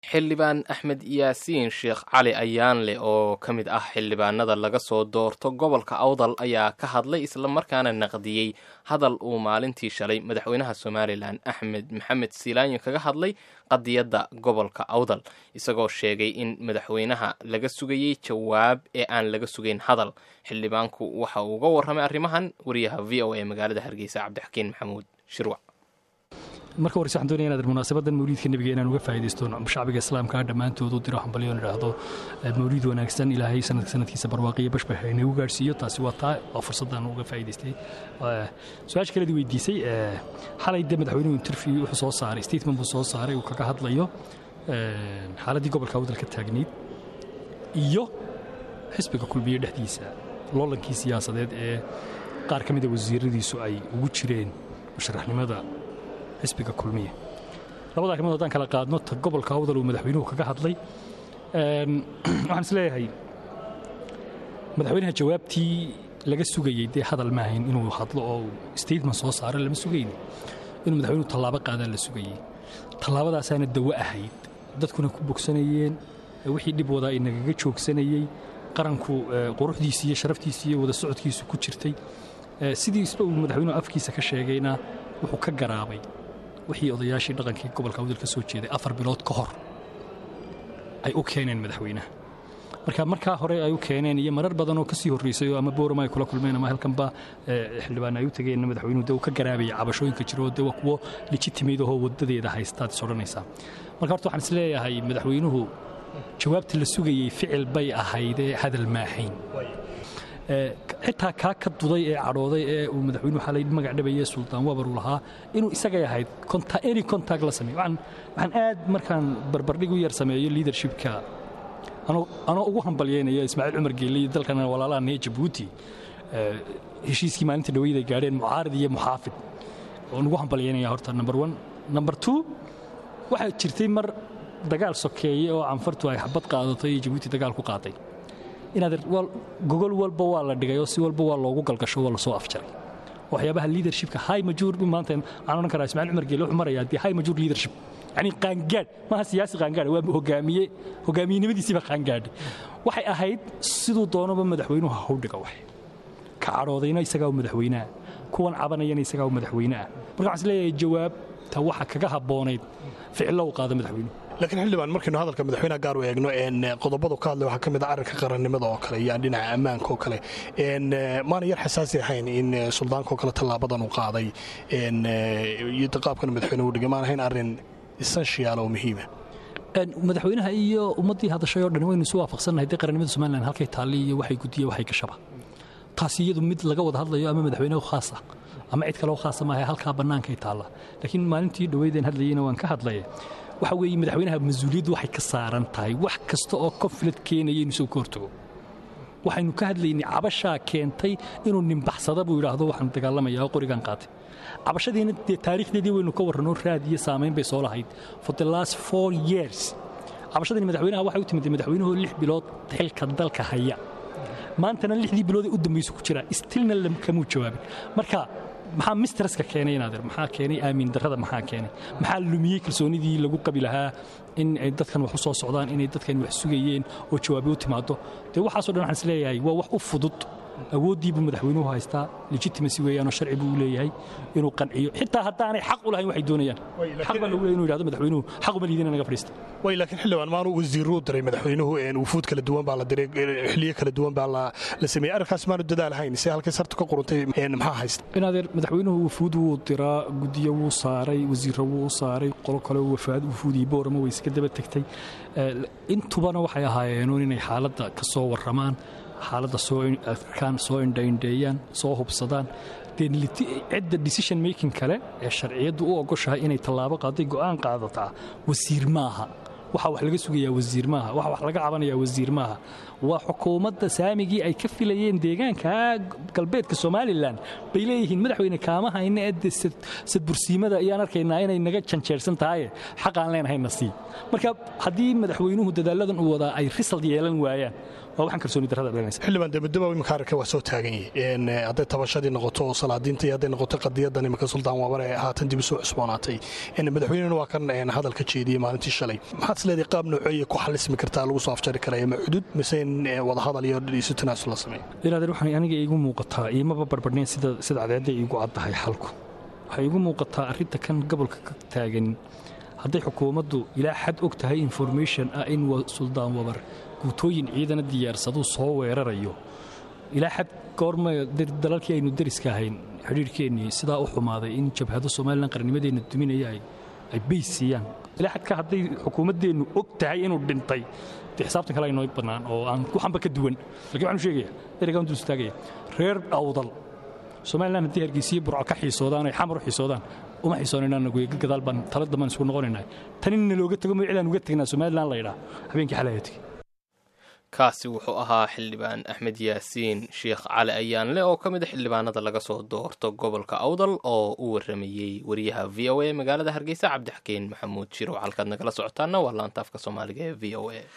xildhibaan axmed yaasiin sheekh cali ayaanle oo ka mid ah xildhibaanada laga soo doorto gobolka awdal ayaa ka hadlay islamarkaana naqdiyey hadal uu maalintii shalay madaxweynaha somalilan axmed maxamed silaanyo kaga hadlay qadiyadda gobolka awdal isagoo sheegay in madaxweynaha laga sugayey jawaab ee aan laga sugayn hadal xildhibaanku waxa uu uga warramay arrimahan wariyaha v o a magaalada hargeysa cabdixakiin maxamuud shirwac marka horese waxaan doonaya inaad munaasabadan mawliidka nebiga inaan uga faa'idaysto shacbiga islaamka dhammaantood u diro hambalyoon idhaahdo mawliid wanaagsan ilaahay sanadka sanadkiisa barwaaqiyo bashbax inagu gaadhsiiyo taasi waa taa waa fursaddan uga faa'idaystay su-aasha kaleed weydiisay xalay dee madaxweynuhu interview wuxuu soo saaray statement buu soo saaray uu kaga hadlayo xaaladdii gobolka awdal ka taagnayd iyo xisbiga kulmiye dhexdiisa loolankii siyaasadeed ee qaar ka mida wasiiradiisu ay ugu jireen musharaxnimada xisbiga kulmiye labada arrimood haddaan kala qaadno ta gobolka awdal uu madaxweynuhu kaga hadlay waxaan is leeyahay madaxweynaha jawaabtii laga sugayey dee hadal maahayn inuu hadlo oo statement soo saaro lama sugayni inuu madaxweynuhu tallaabo qaadaa la sugayey tallaabadaasaana dawo ahayd dadkuna ku bogsanayeen wixii dhib wadaa inagaga joogsanayey qaranku quruxdiisi iyo sharaftiisi iyo wada socodkiisu ku jirtay sidii isba uu madaxweynuhu afkiisa ka sheegayna wuxuu ka garaabay wixii odayaashii dhaqankii gobolka awdal ka soo jeeday afar bilood ka hor ay u keeneen madaxweynaha marka markaa hore ay u keeneen iyo marar badan oo kasii horreysay oo ama boorama ay kula kulmeen ama halkanba xildhibaan ay u tageen madaxweynuhu dee uu ka garaabayay cabashooyinka jiro oo dee waa kuwo legitimate ahoo wadadeeda haystaad is odhanaysaa marka horta waxaan is leeyahay madaxweynuhu jawaabta la sugayey ficil bay ahaydee hadal maahayn xitaa kaa ka duday ee cadhooday ee uu madaxweynuhu xalay magac dhabaye suldaan wabar uu lahaa inuu isagay ahayd any contact la sameeyo waxaan aad markaan barbardhig u yar sameeyo leadershipka anoo ugu hambalyeynaya ismaaciil cumar geelle iyo dalkan walaalaha nee jabuuti heshiiskii maalinta dhaweyda ay gaadheen mucaarid iyo muxaafid oon ugu hambalyeynaya horta number one number two waxaa jirtay mar dagaal sokeeye oo canfartu ay xabad qaadato iyo jabuuti dagaal ku qaaday inaad gogol walba waa la dhigay oo si walba waa loogu galgasho waa lasoo afjaray waxyaabaha leadershipka high major maanta waxaan odhan karaa ismaaciil cumar geelle wuxuu marayaa dee high major leadership yacni qaangaadh maaha siyaasi qaangaadh waa hogaamiye hogaamiyenimadiisiiba qaangaadhay waxay ahayd siduu doonaba madaxweynuhu ha howdhiga wax ka cadhoodayna isagaa u madaxweyneah kuwan cabanayana isagaa u madaxweyneah marka waxaan is leeyahay jawaabta waxa kaga habboonayd ficillo u qaada madaxweynuhu laakiin xildhibaan markaynu hadalka madaxweynaha gaar u eegno qodobadu ka hadlay waxaa ka mid a arrinka qarannimada oo kale iyo dhinaca ammaanka oo kale maana yar xasaasi ahayn in suldaanka oo kale tallaabadan uu qaaday iyo qaabkan madaxweyne u dhigay maan ahayn arrin essential oo muhiima madaxweynaha iyo ummaddii hadashay oo dhan waynu isu waafaqsannahay dee qarannimada somalilan halkay taalli iyo waxay gudiya waxay gashaba taasi iyadu mid laga wada hadlayo ama madaxweynehu khaasa ama cid kaleo khaasa maaha halkaa bannaankay taalla laakiin maalintii dhoweydeen hadlayeyna waan ka hadlaya waxa weeye madaxweynaha mas-uuliyaddu waxay ka saaran tahay wax kasta oo konflict keenaya inuu soo ka hortago waxaynu ka hadlaynay cabashaa keentay inuu nimbaxsada buu yidhaahdo waxaan dagaalamayaa oo qorigan qaatay cabashadiina dee taariikhdeedii waynu ka warranoo raad iyo saamayn bay soo lahayd for the last four years cabashadani madaxweynaha waxay u timid madaxweynuhu lix bilood xilka dalka haya maantana lixdii bilood ee u dambaysa ku jiraa stilna kamuu jawaabin marka maxaa mistraska keenay inaadeer maxaa keenay aamin darrada maxaa keenay maxaa lumiyey kalsoonidii lagu qabi lahaa in ay dadkan wax u soo socdaan inay dadkan wax sugayeen oo jawaabi u timaado dee waxaasoo dhan waxaan is leeyahay waa wax u fudud awooddii buu madaxweynuhu haystaa legitimacy weeyaanoo sharci buu u leeyahay inuu qanciyo xitaa haddaanay xaq u lahayn waxay doonayaan xaq baa lagu leeyahay inuu yidhahdo madaxweynuhu xaq uma liidina naga fadhiista way laakiin xildhibaan maanu wasiiruu diray madaxweynuhu wufuud kala duwan baa la diray xiliyo kala duwan baa la sameeyey arrinkaas maanu dadaal hayn se halkay sartu ka quruntay maxaa haysta inaadeer madaxweynuhu wufuud wuu diraa guddiyo wuu saaray wasiirro wuu u saaray qolo kale wafaad wufuudii boorama way iska daba tegtay intubana waxay ahaayeenuun inay xaaladda ka soo warramaan xaaladda soo arkaan soo indhaindheeyaan soo hubsadaan cidda decision making kale ee sharciyaddu u ogoshahay inay tallaabo qaaday go'aan qaadataa wasiir maaha waxa wax laga sugayaa wasiir maaha waxa wax laga cabanayaa wasiir maaha waa xukuumadda saamigii ay ka filayeen deegaanka galbeedka somalilan bay leeyihiin madaxweyne kaama hayna ee sadbursiimada ayaan arkaynaa inay naga janjeersan tahaye xaqaan leenahayna sii marka haddii madaxweynuhu dadaaladan uu wadaa ay risald yeelan waayaan waa waxaan kalsooni darrada dhalanaysa xildhibaan debadeba imika arrinka waa soo taagan yahi hadday tabashadii noqoto oo salaadiinta iyo hadday noqoto qadiyadan imika suldaan wabar ee haatan dib usoo cusboonaatay madaxweynena waa kan hadalka jeediyey maalintii shalay maxaad isleedahay qaab nooceeya ku xalismi kartaa lagu soo afjari karaya ma cudud mise in wadahadal iyo isu tanaasul la sameeyo ilaadeer waxaan aniga iigu muuqataa iimaba barbadhnayn sida sida cadeedda iigu caddahay xalku waxay iigu muuqataa arrinta kan gobolka ka taagan hadday xukuumaddu ilaa xad og tahay information ah in suldaan wabar guutooyin ciidana diyaarsaduu soo weerarayo ilaa xad goorma dalalkii aynu dariska ahayn xidhiirhkeennii sidaa u xumaaday in jabhado somalilan qarnimadeenna duminaya ay bays siiyaan ilaa xadka hadday xukuumaddeennu og tahay inuu dhintay dee xisaabtan kale aynoo bannaan oo aan waxanba ka duwan lakin waxaan u sheegaya ereygaan dul istaagaya reer awdal somalilan haddii hargeysiyo burco ka xiisoodaan ay xamar u xiisoodaan uma xiisoonaynaanaguy gadaal baan tala dambaan isugu noqonaynaa tanina looga tego magacdaan uga tegnaa somalilan la ydhaa habeenkii xalaya tegi kaasi wuxuu ahaa xildhibaan axmed yaasiin sheekh cali ayaanle oo ka mid a xildhibaanada laga soo doorto gobolka awdal oo u waramayey wariyaha v o a magaalada hargeysa cabdixakeen maxamuud shirow halkaad nagala socotaana waa laanta afka soomaaliga ee v o a